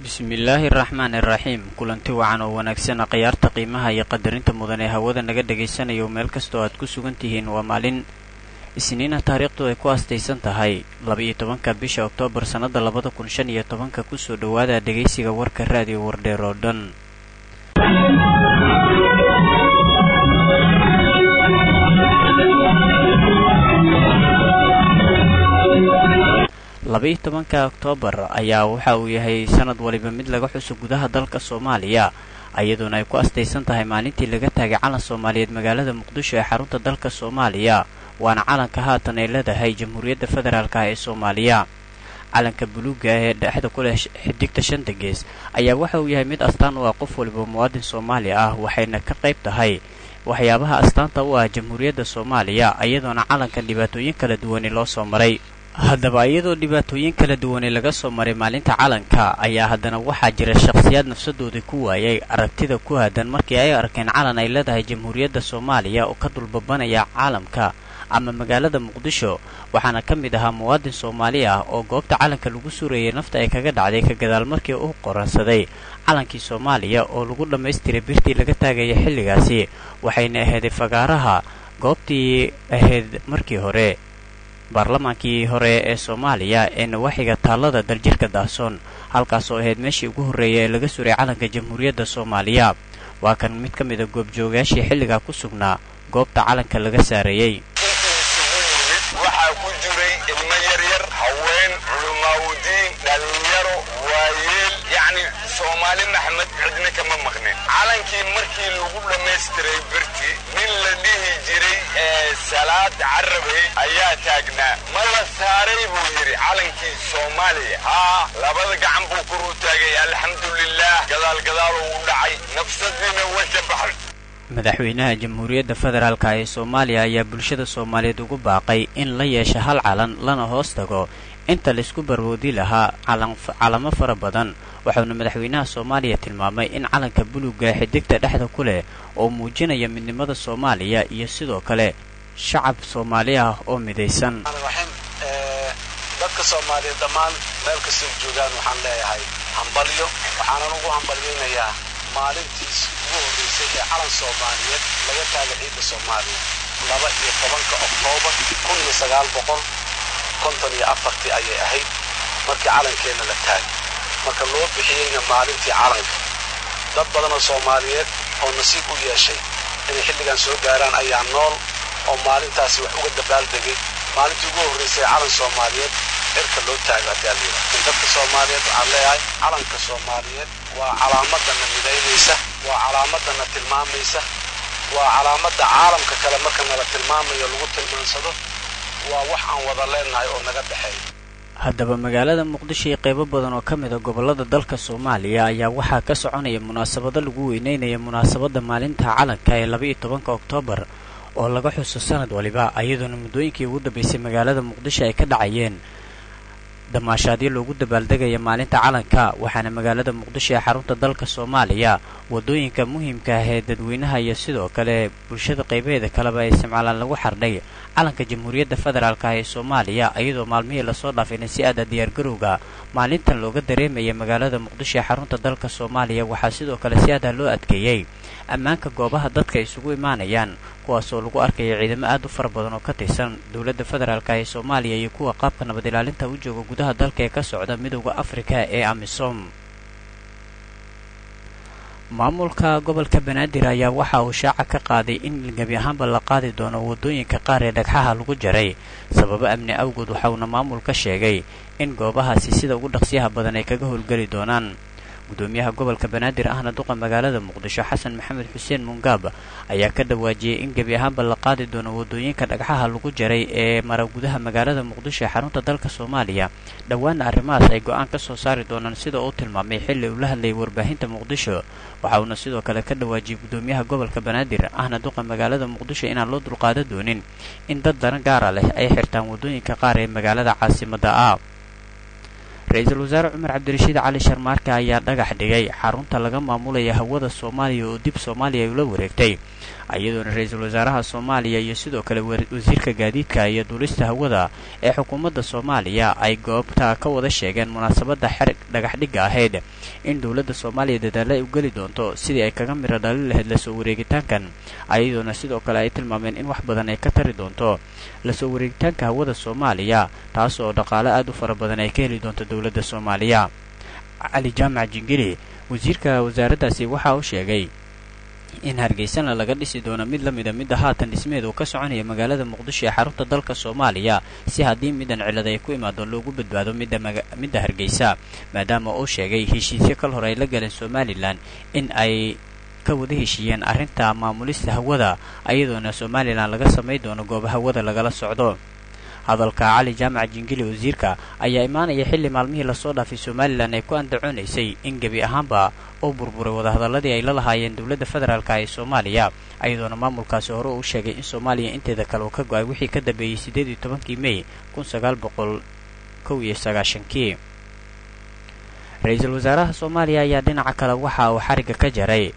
bismillaahi araxmaan iraxiim kulanti wacan oo wanaagsan khiyaarta qiimaha iyo qadarinta mudan ee hawada naga dhagaysanayo meel kasta oo aad ku sugan tihiin waa maalin isniina taariikhdu ay ku astaysan tahay laba-iyo tobanka bisha oktoobar sannada labada kun shan iyo tobanka kusoo dhowaada dhegaysiga warka raadiyo wardheer oo dhan laba-iyo tobanka oktoobar ayaa waxa uu yahay sanad waliba mid laga xuso gudaha dalka soomaaliya iyadoona ay ku astaysan tahay maalintii laga taagay calan soomaaliyeed magaalada muqdisho ee xarunta dalka soomaaliya waana calanka haatan ay leedahay jamhuuriyadda federaalk ee soomaaliya calanka buluuga ee dhexda ku leh xidigta shanta gees ayaa waxa uu yahay mid astaan u ah qof waliba muwaadin soomaali ah waxayna ka qayb tahay waxyaabaha astaanta u ah jamhuuriyadda soomaaliya iyadoona calankan dhibaatooyin kala duwani loo soo maray haddaba iyadoo dhibaatooyin kala duwanay laga soo maray maalinta calanka ayaa haddana waxaa jira shakhsiyaad nafsadoodii ku waayay aragtida ku haadan markii ay arkeen calan ay leedahay jamhuuriyadda soomaaliya oo ka dulbabanaya caalamka ama magaalada muqdisho waxaana ka mid ahaa muwaadin soomaali ah oo goobta calanka lagu surayay nafta ay kaga dhacday ka gadaal markii uu qoransaday calankii soomaaliya oo lagu dhammaystiray birtii laga taagaya xilligaasi waxayna ahayday fagaaraha goobtii ahayd markii hore baarlamaankii hore ee soomaaliya ee nawaaxiga taallada daljirka daahsoon halkaasoo ahayd meeshii ugu horreeyay ee laga suray calanka jamhuuriyadda soomaaliya waa kan mid ka mida goobjoogayaashii xilligaa ku sugnaa goobta calanka laga saareeyey waxaa ku jiray ilmo yaryar haween culamaawudiin dhallinyaro waayeel yacni soomaali maxmed cidna kama maqnin calankii markii lagu dhammaystiray birtii nin la dhihi jiray salaad carabey ayaa taagnaa ma la saaray buu yidhi calankii soomaaliya haa labada gacan buu kor u taagay alxamdulilaah gadaal gadaal uu u dhacay nafsadiina way ka baxay madaxweynaha jamhuuriyadda federaalk ee soomaaliya ayaa bulshada soomaaliyeed ugu baaqay in la yeesho hal calan lana hoos tago inta laysku barwoodi lahaa calamo fara badan waxauna madaxweynaha soomaaliya tilmaamay in calanka buluuga ee xidigta dhexda ku leh oo muujinaya midnimada soomaaliya iyo sidoo kale shacab soomaali ah oo midaysan dadka soomaaliyeed dhammaan meel kastay joogaan waxaan leeyahay hambalyo waxaanan ugu hambalyaynayaa maalintiis ugu horraysay ee calan soomaaliyeed laga taaga ciidda soomaaliya laba iyo tobanka oktoobar kun iyo sagaal boqol konton iyo afartii ayay ahayd markii calankeenna la taagay marka loo bixiyeyna maalintii calanka dad badan oo soomaaliyeed oo nasiib u yeeshay inay xilligan soo gaaraan ayaa nool oo maalintaasi wax uga dabaaldegay maalintii ugu horraysay calan soomaaliyeed cirka loo taago haddii alyira in dadka soomaaliyeed waxaan leeyahay calanka soomaaliyeed waa calaamadana midaynaysa waa calaamadana tilmaamaysa waa calaamadda caalamka kale marka nala tilmaamayo lagu tilmaansado waa wax aan wada leenahay oo naga dhexeeya haddaba magaalada muqdisho iyo qaybo badan oo ka mid a gobollada dalka soomaaliya ayaa waxaa ka soconaya munaasabado lagu weyneynaya munaasabadda maalinta calanka ee laba-iyo tobanka oktoobar oo laga xuso sanad waliba iyadoona muddooyinkii ugu dambaysay magaalada muqdisho ay ka dhacayeen damaashaadyo loogu dabaaldegaya maalinta calanka waxaana magaalada muqdisho ee xarunta dalka soomaaliya waddooyinka muhiimka ah ee dadweynaha iyo sidoo kale bulshada qaybaheeda kaleba ay isticmaalaan lagu xardhay calanka jamhuuriyadda federaalk ee soomaaliya iyadoo maalmihii lasoo dhaafayna si aada diyaargarowga maalintan looga dareemaya magaalada muqdisho ee xarunta dalka soomaaliya waxaa sidoo kale si aada loo adkeeyey ammaanka goobaha dadka isugu imaanayaan kuwaasoo lagu arkaya ciidamo aad u fara badan oo ka tirsan dowladda federaalk ee soomaaliya iyo kuwa qaabka nabad ilaalinta u jooga gudaha dalka ee ka socda midowda afrika ee amisom maamulka gobolka banaadir ayaa waxa uu shaaca ka qaaday in gebi ahaanba la qaadi doono waddooyinka qaar ee dhagxaha lagu jaray sababo amni awgood waxauna maamulka sheegay in goobahaasi sida ugu dhaqsiyaha badan ay kaga howlgeli doonaan gudoomiyaha gobolka banaadir ahna duqa magaalada muqdisho xasan maxamed xuseen mungaab ayaa ka dhawaajiyey in gebi ahaanba la qaadi doono waddooyinka dhagxaha lagu jaray ee mara gudaha magaalada muqdisho ee xarunta dalka soomaaliya dhowaana arrimahaas ay go-aan ka soo saari doonaan sida uu tilmaamay xilli uu la hadlayay warbaahinta muqdisho waxa uuna sidoo kale ka dhawaajiyey gudoomiyaha gobolka banaadir ahna duqa magaalada muqdisho inaan loo dulqaada doonin in dad daran gaara leh ay xirtaan waddooyinka qaar ee magaalada caasimadda ah ra-iisul wasaare cumar cabdirashiid cali sharmaarke ayaa dhagax dhigay xarunta laga maamulaya hawada soomaaliya oo dib soomaaliya ula wareegtay iyadoona ra-iisul wasaaraha soomaaliya iyo sidoo kale wasiirka gaadiidka iyo duulista hawada ee xukuumadda soomaaliya ay goobta ka wada sheegeen munaasabadda xerig dhagaxdhigga ahayd in dowladda soomaaliya dadaalla ay u geli doonto sidii ay kaga miro dhali lahayd lasoo wareegitaankan iyadoona sidoo kale ay tilmaameen in wax badan ay ka tari doonto lasoo wareegitaanka hawada soomaaliya taas oo dhaqaale aad u fara badan ay ka heli doonto dowladda soomaaliya cali jaamac jingili wasiirka wasaaraddaasi waxa uu sheegay in hargeysana laga dhisi doono mid la mida midda haatan dhismeed uu ka soconaya magaalada muqdisho ee xarunta dalka soomaaliya si haddii midan cilad ay ku imaado loogu badbaado midda hargeysa maadaama uu sheegay heshiisyo kal hore ay la galeen somalilan in ay ka wada heshiiyeen arrinta maamulista hawada iyadoona somalilan laga samay doono gooba hawada lagala socdo hadalka cali jaamac jingili wasiirka ayaa imaanaya xilli maalmihii lasoo dhaafay somalilan ay ku andacoonaysay in gebi ahaanba uu burburay wadahadalladii ay la lahaayeen dowladda federaalka ee soomaaliya iyadoona maamulkaasi hore uu sheegay in soomaaliya inteeda kale uu ka go-ay wixii ka dambeeyey siddeed iyo tobankii mey kun sagaal boqol kow iyo sagaashankii ra-iisul wasaaraha soomaaliya ayaa dhinaca kale waxa uu xarigga ka jaray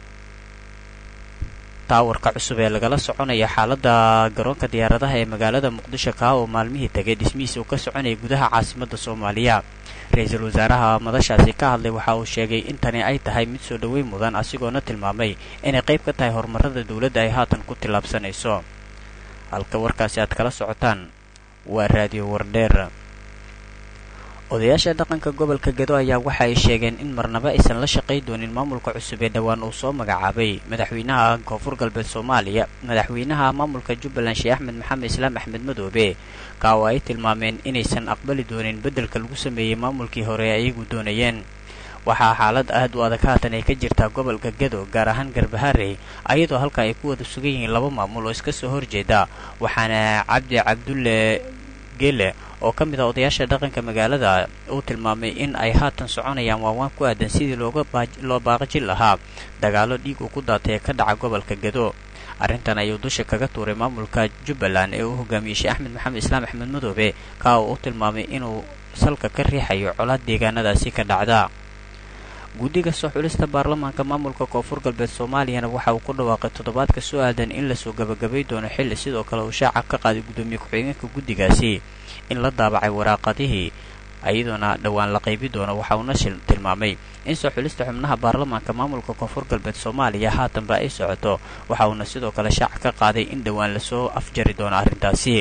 taawarka cusub ee lagala soconaya xaaladda garoonka diyaaradaha ee magaalada muqdisho kaa oo maalmihii tegay dhismihiisa uu ka soconayay gudaha caasimadda soomaaliya ra-iisul wasaaraha madashaasi ka hadlay waxa uu sheegay in tani ay tahay mid soo dhoweyn mudan asigoona tilmaamay inay qayb ka tahay horumarada dowladda ay haatan ku tillaabsanayso halka warkaasi aad kala socotaan waa raadiyo wardheer odayaasha dhaqanka gobolka gedo ayaa waxa ay sheegeen in marnaba aysan la shaqay doonin maamulka cusub ee dhowaan uu soo magacaabay madaxweynaha koonfur galbeed soomaaliya madaxweynaha maamulka jubbaland sheekh axmed maxamed islaam axmed madoobe ka oo ay tilmaameen inaysan aqbali doonin beddelka lagu sameeyey maamulkii hore ee iyagu doonayeen waxaa xaalad aad u adag haatan ay ka jirtaa gobolka gedo gaar ahaan garbaharey ayadoo halka ay ku wada sugan yihiin laba maamul oo iska soo horjeeda waxaana cabdi cabdulle gele oo ka mid ah odayaasha dhaqanka magaalada uu tilmaamay in ay haatan soconayaan waawaan ku aadan sidii looga loo baaqajin lahaa dagaallo dhiig uu ku daatay ee ka dhaca gobolka gedo arrintan ayuu dusha kaga tuuray maamulka jubbaland ee uu hogaamiyey sheekh axmed maxamed islaam axmed madoobe kaa oo u tilmaamay inuu salka ka riixayo colaad deegaanadaasi ka dhacda guddiga soo xulista baarlamaanka maamulka koonfur galbeed soomaaliyana waxa uu ku dhawaaqay toddobaadka soo aadan in lasoo gabagabay doono xilli sidoo kale uu shaaca ka qaaday guddoomiye ku-xigeenka guddigaasi in la daabacay waraaqadihii iyadoona dhowaan la qaybi doono waxa uuna tilmaamay in soo xulista xubnaha baarlamaanka maamulka koonfur galbeed soomaaliya haatanba ay socoto waxa uuna sidoo kale shaaca ka qaaday in dhowaan lasoo afjari doono arrintaasi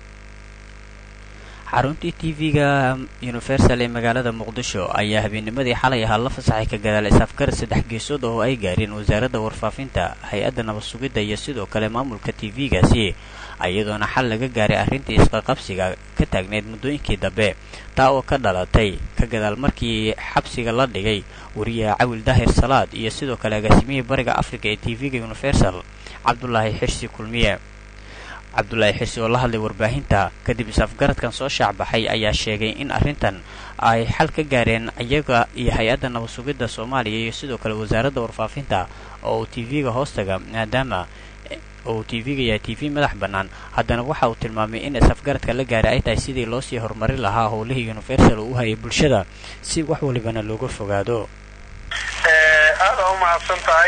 xaruntii tv-ga universal ee magaalada muqdisho ayaa habeennimadii xalay ahaa la fasaxay ka gadaal isaafgar saddex geesood oo ay gaareen wasaaradda warfaafinta hay-adda nabad sugidda iyo sidoo kale maamulka tv-gaasi iyadoona xal laga gaaray arrintii isqaqabsiga ka taagneyd muddooyinkii dambe taa oo ka dhalatay ka gadaal markii xabsiga la dhigay wariyaha cawil daahir salaad iyo sidoo kale agaasimihii bariga africa ee tv-ga universal cabdulaahi xirsi kulmiye cabdulaahi xirsi oo la hadlay warbaahinta kadib is-afgaradkan soo shaacbaxay ayaa sheegay in arrintan ay xal ka gaareen iyaga iyo hay-adda nabad sugidda soomaaliya iyo sidoo kale wasaaradda warfaafinta oo uu tv-ga hoostaga maadaama oo uu tv-ga yahay t v madax bannaan haddana waxa uu tilmaamay in is-afgaradka la gaaray ay tahay sidii loo sii horumarin lahaa howlihii universal uu u hayay bulshada si wax walibana looga fogaado aada u mahadsan tahay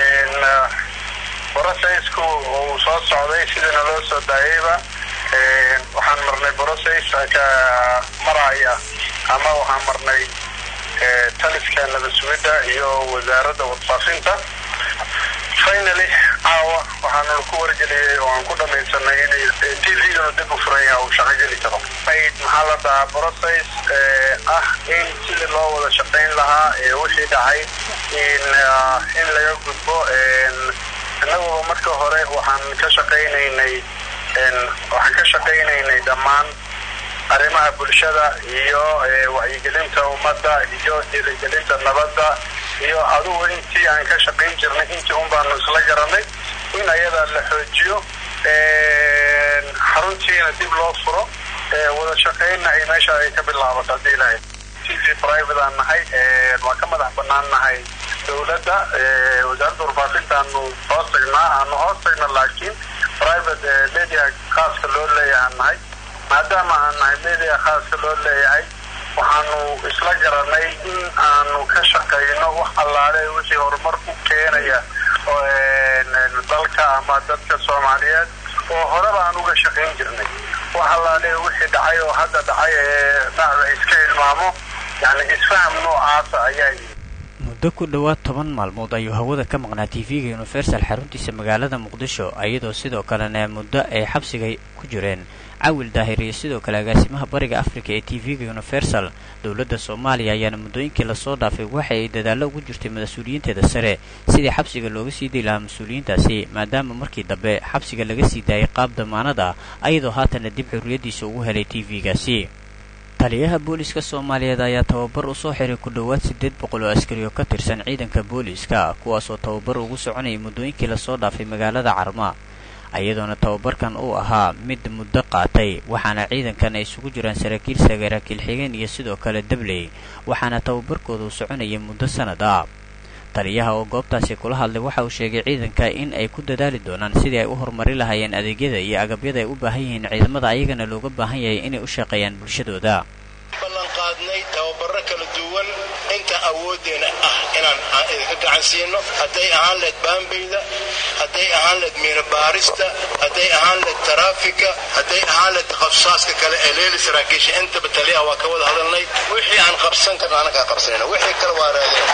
brosaysku uu soo socday sidana loo soo daayayba waxaan marnay brosays ka maraya ama waxaan marnay taliska nabad sugidda iyo wasaaradda warfaafinta finaly caawa waxaanu ku wargeliyey oo aan ku dhamaysanay inay t v-ganu dib u furan yaha uu shaqo geli karo ayd maxaa la dhahaa brosays ah in sidii loo wada shaqayn lahaa wixii dhacay in in laga gudbo innaguba marka hore waxaan ka shaqaynaynay waxaan ka shaqaynaynay dhammaan arrimaha bulshada iyo wacyigelinta ummadda iyo dhiirigelinta nabadda iyo adugu intii aan ka shaqayn jirnay intii un baanu isla garanay in ayada la xoojiyo xaruntiina dib loo furo wada shaqaynna ay meesha ay ka bilaabato haddii ilahay t v private aan nahay waan ka madax banaan nahay dowladda wasaaradda warfaafintaanu hoos tagnaa aanu hoos tagna laakiin private media khaaska loo leeyahay nahay maadaama aan nahay media khaaska loo leeyahay waxaanu isla garanay in aanu ka shaqayno wax allaale wixii horumar ku keenaya dalka ama dadka soomaaliyeed oo horeba aan uga shaqayn jirnay wax allaale wixii dhacay oo hadda dhacay ee dhacda iska hilmaamo yani isfaham noocaasa ayaa yimid muddo ku dhowaad toban maalmood ayuu hawada ka maqnaa tv-ga universal xaruntiisa magaalada muqdisho iyadoo sidoo kalena muddo ay xabsiga ku jireen cawil daahir iyo sidoo kale agaasimaha bariga africa ee tv-ga universal dowladda soomaaliya ayaana muddooyinkii lasoo dhaafay waxa ay dadaallo ugu jirtay mas-uuliyiinteeda sare sidii xabsiga looga sii day lahaa mas-uuliyiintaasi maadaama markii dambe xabsiga laga sii daayay qaab damaanad ah ayadoo haatana dib xurriyaddiisa ugu helay tv-gaasi taliyaha booliiska soomaaliyeed ayaa tababar u soo xiray ku dhowaad siddeed boqol oo askari oo ka tirsan ciidanka booliiska kuwaasoo tababar ugu soconayay muddooyinkii lasoo dhaafay magaalada carma iyadoona tababarkan uu ahaa mid muddo qaatay waxaana ciidankan ay isugu jiraan saraakiil saraakiil xigeen iyo sidoo kale dabley waxaana tababarkooda uu soconayay muddo sanad ah taliyaha oo goobtaasi kula hadlay waxa uu sheegay ciidanka in ay ku dadaali doonaan sidii ay u horumari lahaayeen adeegyada iyo agabyada ay u baahan yihiin ciidamada ayagana looga baahan yahay inay u shaqeeyaan bulshadooda ballanqaadnay tababaro kala duwan inta awooddeena ah inaan idinka gacan siino hadday ahaan leed baambayda hadday ahaan leed miino baarista hadday ahaan leed taraafika hadday ahaan leed qabsaaska kale ee leeli saraakiisha intaba taliyaha waa ka wada hadalnay wixii aan qabsan karna anakaa qabsanayna wixii kale waa raadina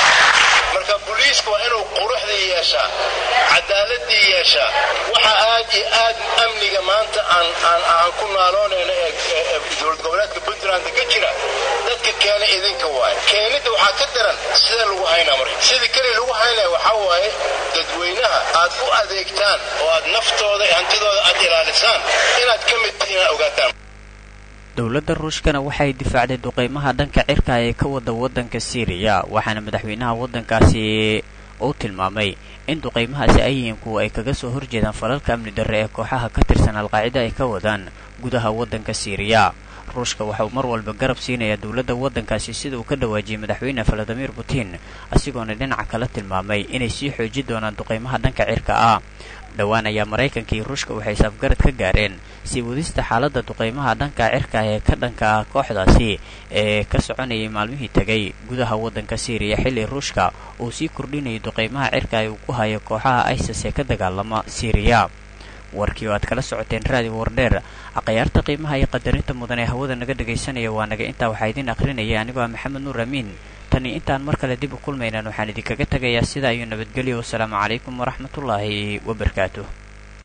marka booliiska waa inuu quruxdii yeeshaa cadaaladii yeeshaa waxa aad iyo aad amniga maanta aan aan aan ku naaloonayno ee dowlad goboleedka puntland ka jira dadka keena idinka waaye keenidda waxaa ka daran sidee lagu haynaa marka sidii keli lagu haynaya waxaa waaye dadweynaha aad u adeegtaan oo aad naftooda iyo hantidooda aad ilaalisaan inaad ka mid tihiin inaad ogaataan dowladda ruushkana waxay difaacday duqeymaha dhanka cirka ee ka wada waddanka siiriya waxaana madaxweynaha waddankaasi uu tilmaamay in duqeymahaasi ay yihiin kuwa ay kaga soo horjeedaan falalka amni darre ee kooxaha ka tirsan alqaacida ay ka wadaan gudaha waddanka siiriya ruushka waxa uu mar walba garab siinayaa dowladda waddankaasi sida uu ka dhawaajiyey madaxweyne valadimir putin asigoona dhinaca kala tilmaamay inay sii xoojin doonaan duqeymaha dhanka cirka ah dhowaan ayaa maraykanka iyo ruushka waxay saafgarad ka gaareen sii wadista xaaladda duqeymaha dhanka cirka ee ka dhanka ah kooxdaasi ee ka soconayay maalmihii tegay gudaha waddanka siiriya xilli ruushka uu sii kordhinayay duqeymaha cirka ee uu ku hayo kooxaha isis ee ka dagaalama siiriya warkii oo aad kala socoteen raadi wardheer akhyaarta qiimaha iyo qadarinta mudan ee hawada naga dhagaysanaya waa naga intaa waxaa idiin akhrinaya anigoo ah maxamed nuur amiin tani intaan mar kale dib u kulmaynan waxaan idinkaga tegayaa sidaa iyo nabadgelyo wasalaamu calaykum waraxmatullaahi wabarakaatuh